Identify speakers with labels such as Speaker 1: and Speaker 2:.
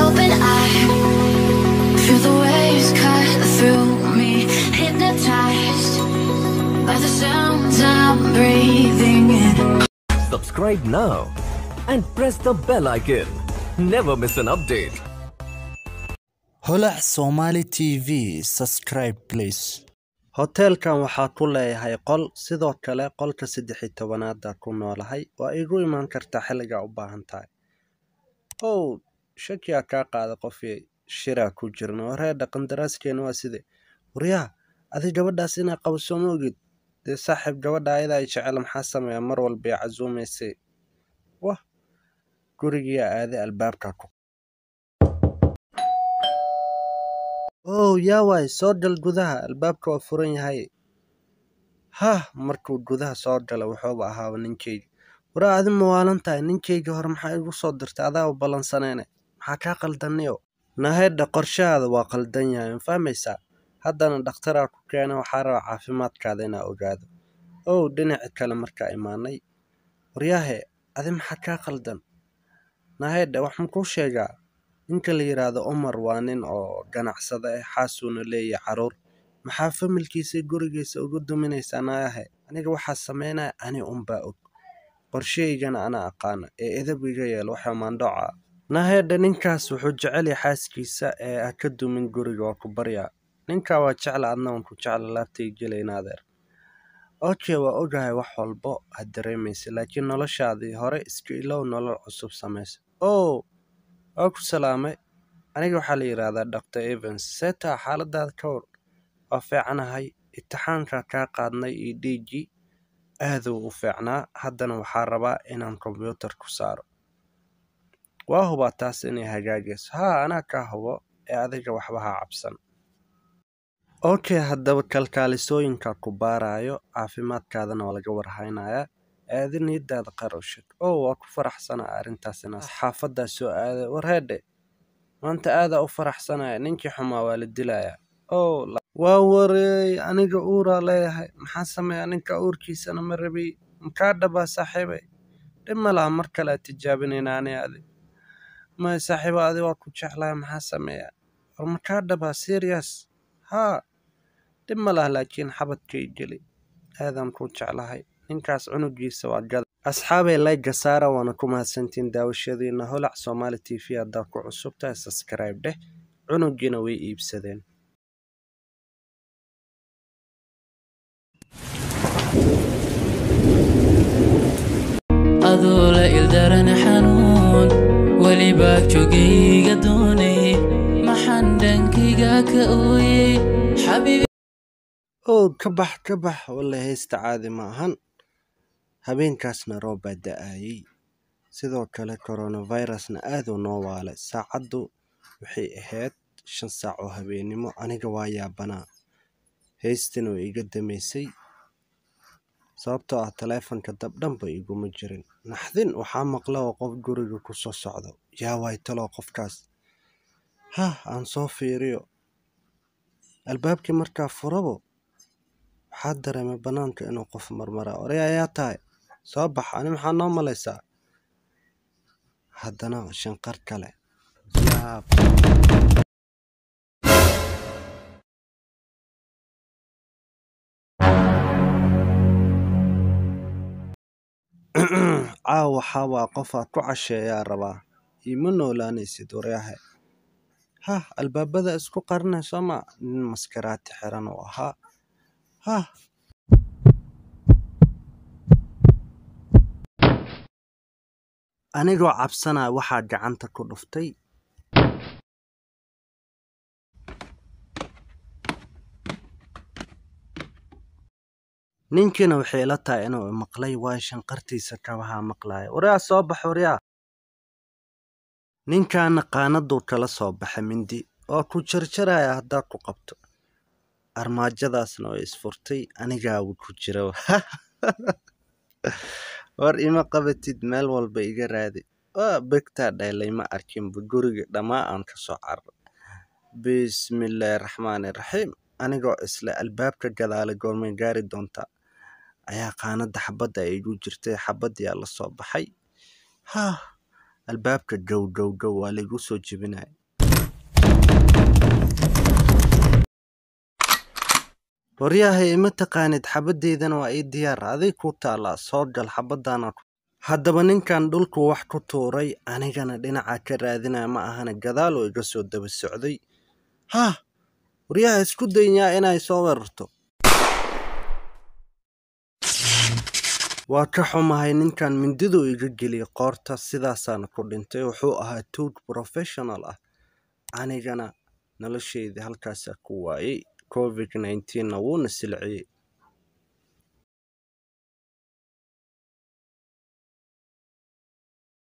Speaker 1: open, I feel the waves cut through me, hypnotized by the sounds I'm breathing in.
Speaker 2: Subscribe now and press the bell icon. Never miss an update.
Speaker 3: holac somali tv subscribe please
Speaker 4: hoteelkan waxaa ku leeyahay qol sidoo kale qolka saddex iyo tobanaada ku noolahay waa igu imaan kartaa xilligaa u baahan tahay ow shakiyaa kaa qaada qofii shiraa ku jirna wareedha qandaraaskeena waa side waryaa adi gabadhaas inaa qabso ma ogid dee saaxiib gabadha ayadaa ay jecel maxaa sameeya mar walba ay casuumaysay wah gurigiyaa aaday albaabka ku ow yaa waay soo gal gudaha albaabka waa furan yahay hah markuu gudaha soo gala wuxuuba ahaaba ninkeyga waraa adi mawaalan tahay ninkeyga hore maxaa igu soo dirtay adaa u ballansanayne maxaa kaa qaldaniyo nahedha qorshahaada waa qaldan yahay ma fahmaysaa haddana dhakhtaraa ku keena waxaa raba caafimaadkaada inaa ogaado ow dhinaci kale markaa imaanay waryaahe adi maxaa kaa qaldan nahedha wax makuu sheegaa ninka la yidhaahdo umar waa nin oo ganacsada ah xaasuuna leeyahay caruur maxaa familkiisa gurigiisa ugu duminaysaa naayahe aniga waxaa sameynaya ani unbaa og qorshahaygana anaa aqaana ee edab iga yeel waxa maandhoca nahedha ninkaas wuxuu jecel yahay xaaskiisa ee ha ka dumin guriga waa ku baryaa ninkaa waa jecla adna waan ku jecla laabtay gelayna adeer okay waa ogahay wax walbo ha dareemaysa laakiin noloshaadii hore iska ilow nolol cusub samaysa o waa ku salaamay aniga waxaa la yidhaahdaa dr evans seetaa xaaladaada ka war waa fiicanahay itixaanka kaa qaadnay iyo dhiiggii aaduu u fiicnaa haddana waxaa rabaa inaan kombyuutar ku saaro waa hubaa taas inay hagaagayso haa anaa kaa hubo ee adiga waxba ha cabsan okay haddaba kalkaalisooyinka ku baarayo caafimaadkaadana waa laga warhaynayaa aadi niidaada qarowshad oo waa ku faraxsanaa arrintaas inaas xaafaddaa soo aaday warheedhe maanta aadaa u faraxsanaya ninkii xumaa waa la dilayaa oo waa wareey aniga uuraa leeyahay maxaa sameeya ninka uurkiisana ma rabiy makaa dhabaa saaxiibay dhib ma laha mar kale a tijaabinayna ani adi maya saaxiiba adi waa ku jeclaya maxaa sameeya war makaa dhabaa serious haa dhib ma laha laakiin xabadkay geli aadaan ku jeclahay ninkaas cunugiisa waa gada asxaabay layga saara waana ku mahadsantiin daawashadiina holac soomaali t v haddaa ku cusubtahay subscribe dheh cunugiina way iibsadeen
Speaker 5: adoo la ildaran xanuun welibaa jogayga doonay maxaan dhankayga ka ooyey xabiibi
Speaker 4: ow ka bax ka bax walla haysta caadi ma ahan habeenkaasna roob baa da-ayey sidoo kale coronavirusna aaduu noo waalay saacaddu waxay ahayd shan saac oo habeennimo aniga waa yaabanaa haystina way iga damaysay sababtoo ah taleefanka dabdhanba iguma jirin naxdin waxaa maqla oo qof guriga ku soo socdo yaa waay taloo qofkaas hah aan soo fiiriyo albaabkii markaa furabo waxaa dareemay bannaanka inuu qof marmaraa oray ayaa tahay soo bax ani maxaa noo malaysaa haddana shanqar kale yaab caaw waxaa waa qofaad ku casheeyaa rabaa iima noolaanaysid waryahe hah albaabada isku qarinay sooma nin maskaraati xiran uu ahaa hah anigoo cabsanaya waxaa gacanta ku dhuftay ninkiina waxay ila tahay inuu maqlay waayo shanqartiisa kabahaa maqlaya waryaa soo bax waryaa ninkaana qaanaduu kala soo baxay mindi oo ku jarjaraya haddaa ku qabto armaajadaasna way isfurtay anigaabu ku jira war ima qabatid meel walba iga raadi waa begtaa dhaylay ma arkinba guriga dhammaa aan ka soo carro bismillaahi raxmaani raxiim anigoo isle albaabka gadaale goormay gaari doontaa ayaa qaanada xabadda ay igu jirtay xabaddiyaa la soo baxay haa albaabka jow jow jow waa laigu soo jebinaya waryahay ima taqaanid xabaddeydana waa ii diyaar aday ku taalaa soo gal xabadaana haddaba ninkan dhulku wax ku tuuray anigana dhinaca ka raadinaya ma ahana gadaal oo iga soo daba socday hah waryaha isku daynyaa inay soo weerarto waa ka xumahay ninkan mindiduu iga geliyay qoorta sidaasaana ku dhintay wuxuu ahaa tuug professional ah anigana nolosheydii halkaasaa ku waayey covid 19 na wuuna silciyey